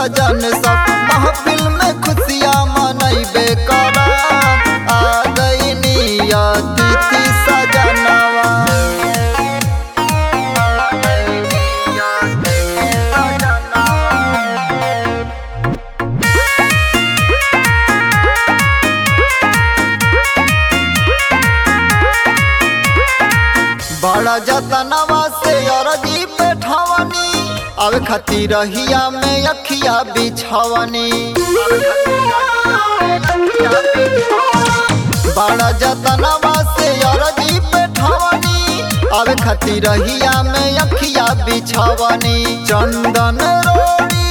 सजन सब महफिल में खुशियाँ मनैबे करब आ गईनी अतिथि सजनवा बड़ा जतनवा से अरजी पे ठवनी अब खती रहिया में अखिया बिछवनी बड़ा जतनवा से अरजी पे ठवनी अब खती रहिया में अखिया बिछवनी चंदन रोड़ी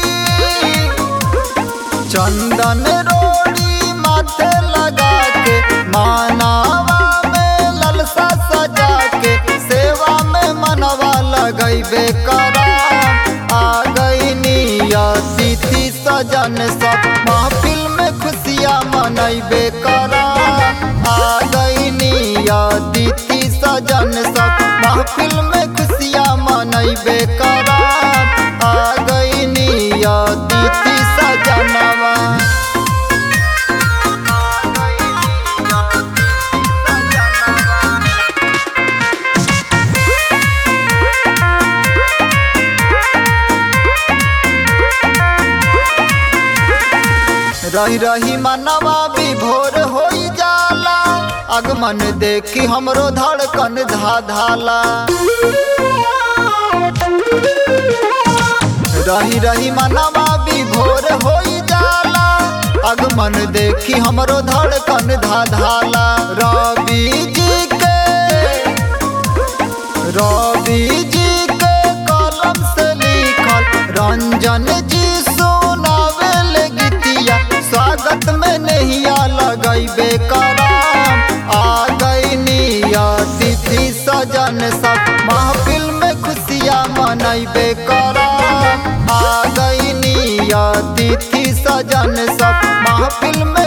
चंदन रोड़ी माथे लगा के मानावा में ललसा सजा के सेवा में मनवा लगैबे करा आ गईनी अतिथि सजन सब महफिल में खुशियाँ मनैबे करा आ गईनी अतिथि सजन सब महफिल में खुशियाँ मनैबे करा आ गईनी अतिथि सजनवा रही रही मनवा विभोर हो जाला आगमन देखी हमरो धड़कन धा धाला रही रही मनवा विभोर हो जाला आगमन देखी हमरो धड़कन धा धाला रवि जी के रवि जी के कलम से लिखल रंजन जी सुनावेल गीतिया स्वागत में नहिया लगैबे कराम आ गईनी अतिथि सजन सब महफिल में खुशियाँ मनैबे कराम आ गईनी अतिथि सजन सब महफिल में